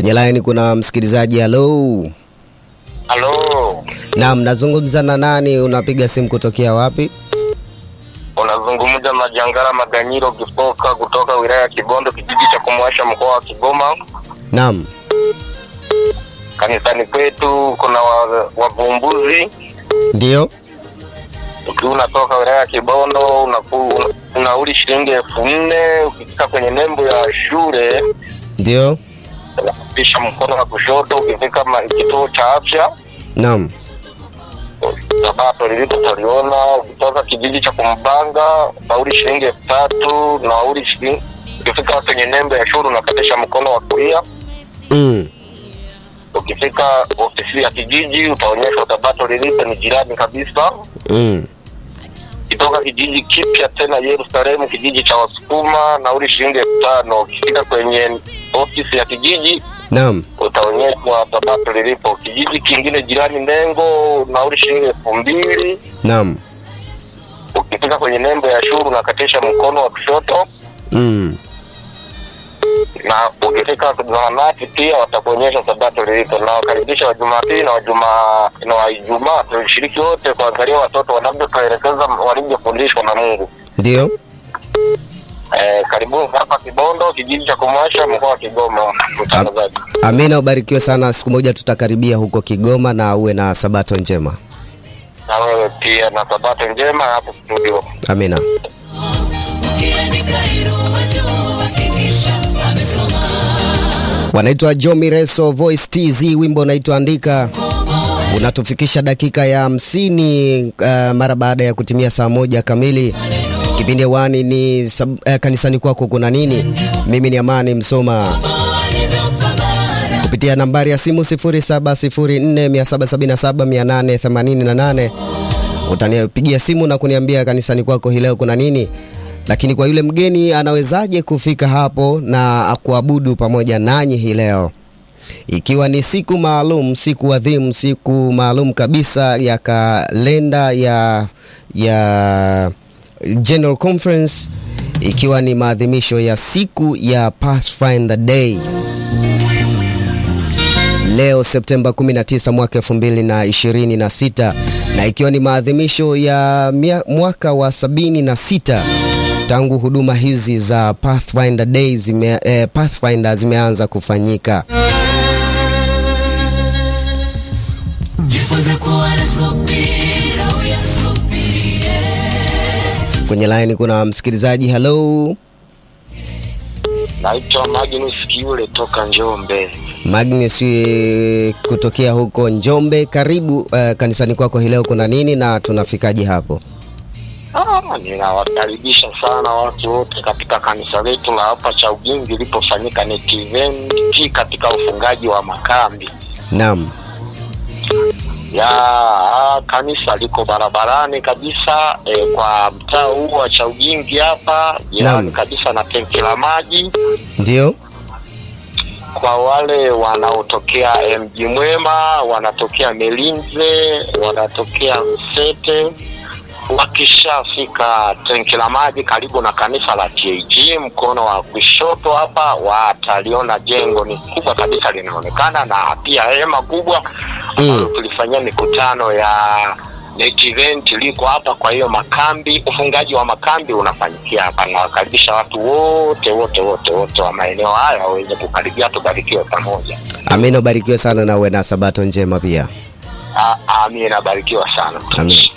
Kwenye line kuna msikilizaji. Halo, Halo, naam, nazungumza na nani? Unapiga simu kutokea wapi? unazungumza na Jangara Maganyiro Kipoka kutoka wilaya ya Kibondo, kijiji cha Kumwasha, mkoa wa Kigoma. Naam, Kanisani kwetu kuna wa- wavumbuzi. ndio. Ukiwa unatoka wilaya ya Kibondo unaku- unauli shilingi elfu nne ukifika kwenye nembo ya shule Ndio, unapisha mkono wa kushoto, ukifika ma- kituo cha afya naam, Sabato lilipo taliona. Ukitoka kijiji cha Kumbanga nauli shilingi elfu tatu nauli shilingi ukifika kwenye nembo ya shule unakatisha mkono wa kulia. mm. Ukifika ofisi ya kijiji utaonyeshwa Sabato lilipo, ni jirani kabisa. Mm. Kitoka kijiji kipya tena Yerusalemu, kijiji cha Wasukuma, nauli shilingi elfu tano. Ukifika kwenye ofisi ya kijiji Naam, utaonyeshwa Sabato lilipo. Kijiji kingine jirani Nengo, nauli shilingi elfu mbili. naam, Ukifika kwenye nembo ya shule unakatisha mkono wa kushoto, mm. na ukifika zahanati pia watakuonyesha Sabato lilipo. Na wakaribisha wa Jumapili na wa Juma- na wa Ijumaa tulishiriki wote kuangalia watoto wanavyotuelekeza walivyofundishwa na Mungu. Ndio. Eh, karibuni hapa Kibondo, kijiji cha Kumasha, mkoa wa Kigoma. Mtangazaji, Amina, ubarikiwe sana. Siku moja tutakaribia huko Kigoma na uwe na sabato njema. na wewe pia na Sabato njema hapo studio. Amina. Wanaitwa Jomi Reso Voice TZ, wimbo unaitwa Andika. Unatufikisha dakika ya hamsini uh, mara baada ya kutimia saa moja kamili. Kipindi hewani ni sab, uh, kanisani kwako kuna nini? Mimi ni Amani Msoma kupitia nambari ya simu 0704777888 utanipigia simu na kuniambia kanisani kwako hii leo kuna nini. Lakini kwa yule mgeni anawezaje kufika hapo na kuabudu pamoja nanyi hii leo, ikiwa ni siku maalum, siku adhimu, siku maalum kabisa ya kalenda ya ya General Conference, ikiwa ni maadhimisho ya siku ya Pathfinder Day leo Septemba 19 mwaka 2026 na ikiwa ni maadhimisho ya mia- mwaka wa 76 tangu huduma hizi za Pathfinder Day zime, eh, Pathfinder zimeanza kufanyika. Jifunze kuwa na subira, uyasubirie. Kwenye line kuna msikilizaji. Hello Naitwa Magnus Kiule toka Njombe. Magnus eh, kutokea huko Njombe, karibu eh, kanisani kwako hii leo kuna nini na tunafikaje hapo? Ah, ninawakaribisha sana watu wote katika kanisa letu la hapa cha Ugingi lilipofanyika net event katika ufungaji wa makambi Naam, ya ah, kanisa liko barabarani kabisa eh, kwa mtaa huu wa cha Ugingi hapa jirani Naam. kabisa na tenki la maji. ndio. Kwa wale wanaotokea eh, mji mwema, wanatokea Melinze, wanatokea Msete, wakishafika tenki la maji karibu na kanisa la TAG mkono wa kushoto hapa, wataliona jengo ni kubwa kabisa linaonekana, na pia hema kubwa ambalo Mm. tulifanyia mikutano ya net event liko hapa. Kwa hiyo makambi, ufungaji wa makambi unafanyikia hapa. Nawakaribisha watu wote wote wote wote wa maeneo haya waweze kukaribia, tubarikiwe pamoja. Amina, ubarikiwe sana na uwe na sabato njema pia. A- Amina, barikiwa sana. Amina.